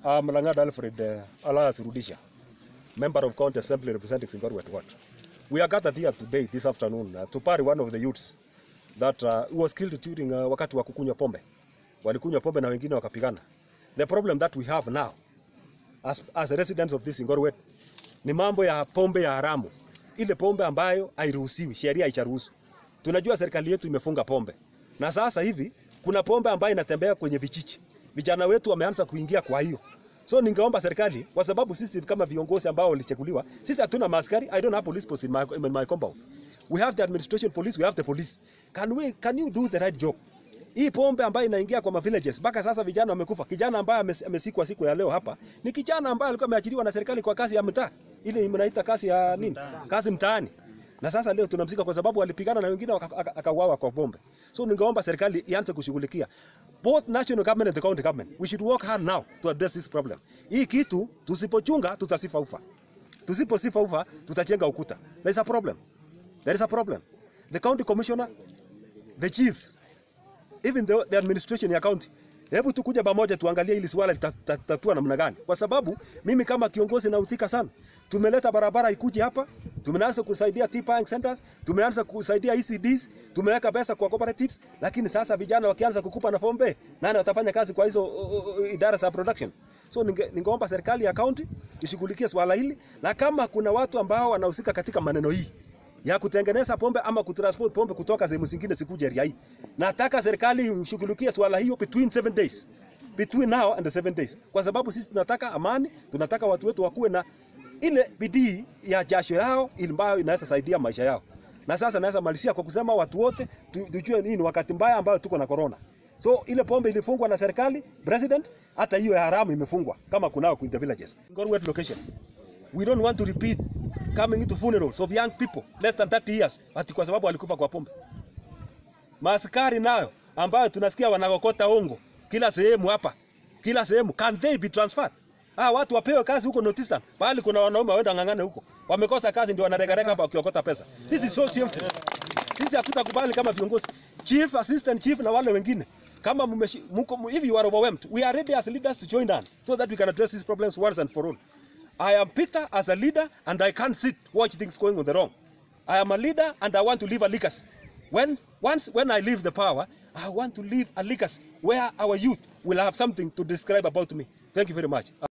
I'm Lang'at Alfred uh, Alas Rudisha, member of County Assembly representing Singorwet Ward. We are gathered here today, this afternoon, uh, to bury one of the youths that uh, who was killed during uh, wakati wa kukunywa pombe. Walikunywa pombe na wengine wakapigana. The problem that we have now as, as residents of this Singorwet ni mambo ya pombe ya haramu. Ile pombe ambayo hairuhusiwi, sheria haicharuhusu. Tunajua serikali yetu imefunga pombe. Na sasa hivi kuna pombe ambayo inatembea kwenye vijiji. Vijana wetu wameanza kuingia kwa hiyo. So ningeomba serikali kwa sababu sisi kama viongozi ambao walichaguliwa, sisi hatuna maaskari. I don't have police post in my, in my compound. We have the administration police, we have the police. Can we can you do the right job? Hii pombe ambayo inaingia kwa villages mpaka sasa vijana wamekufa. Kijana ambaye ames- amesikwa siku ya leo hapa ni kijana ambaye alikuwa ameajiriwa na serikali kwa kazi ya mtaa. Ile mnaita kazi ya nini? Kazi mtaani. Na sasa leo tunamzika kwa sababu walipigana na wengine waka- aka- akauawa kwa pombe. So ningeomba serikali ianze kushughulikia both national government and the county government. We should work hard now to address this problem. Hii kitu tusipochunga tutasifa ufa. Tusiposifa ufa tutajenga ukuta. There is a problem. There is a problem. The county commissioner, the chiefs, even the, the administration ya county hebu tukuja pamoja tuangalie hili swala litatatua namna gani, kwa sababu mimi kama kiongozi naudhika sana. Tumeleta barabara ikuje hapa, tumeanza kusaidia tea buying centers, tumeanza kusaidia ECDs, tumeweka pesa kwa cooperatives, lakini sasa vijana wakianza kukupa na pombe, nani watafanya kazi kwa hizo uh, uh, idara za production? So ninge, ningeomba serikali ya county ishughulikie swala hili, na kama kuna watu ambao wanahusika katika maneno hii ya kutengeneza pombe ama kutransport pombe kutoka sehemu zingine zikuje area hii. Nataka serikali ishughulikie swala hiyo between seven days. Between now and the seven days. Kwa sababu sisi tunataka amani, tunataka watu wetu wakuwe na ile bidii ya jasho yao ambayo inaweza saidia maisha yao. Na sasa naweza malizia kwa kusema watu wote tu- tujue nini wakati mbaya ambayo tuko na corona. So ile pombe ilifungwa na serikali, president, hata hiyo ya haramu imefungwa kama kunao in the villages. Ngorwet location. We don't want to repeat coming into funerals of young people less than 30 years ati kwa sababu walikufa kwa pombe. Maaskari nayo ambayo tunasikia wanakokota ongo kila sehemu hapa, kila sehemu, can they be transferred? Ah, watu wapewe kazi huko Northeastern, bali kuna wanaume waenda ng'ang'ane huko, wamekosa kazi ndio wanaregarega hapa wakiokota pesa. This is so shameful. Sisi hatutakubali kama viongozi, chief, assistant chief na wale wengine kama mmeshi- mko if you are overwhelmed, we are ready as leaders to join hands so that we can address these problems once and for all. I am Peter as a leader and I can't sit watch things going on the wrong. I am a leader and I want to leave a legacy. When once when I leave the power, I want to leave a legacy where our youth will have something to describe about me. Thank you very much.